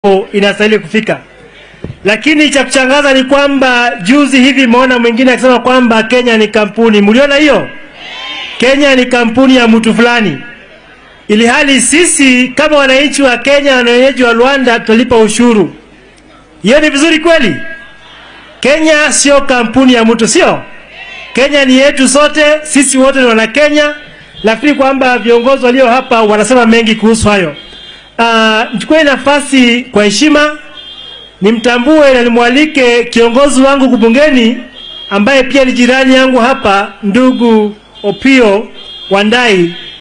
inastahili kufika. Lakini cha kushangaza ni kwamba juzi hivi imeona mwingine akisema kwamba Kenya ni kampuni. Mliona hiyo? Kenya ni kampuni ya mtu fulani, ili hali sisi kama wananchi wa Kenya na wenyeji wa Rwanda tutalipa ushuru. Hiyo ni vizuri kweli? Kenya sio kampuni ya mtu, sio? Kenya ni yetu sote, sisi wote ni wana Kenya. Nafikiri kwamba viongozi walio hapa wanasema mengi kuhusu hayo. Uh, nichukue nafasi kwa heshima nimtambue na nimwalike kiongozi wangu kubungeni ambaye pia ni jirani yangu hapa, ndugu Opio Wandai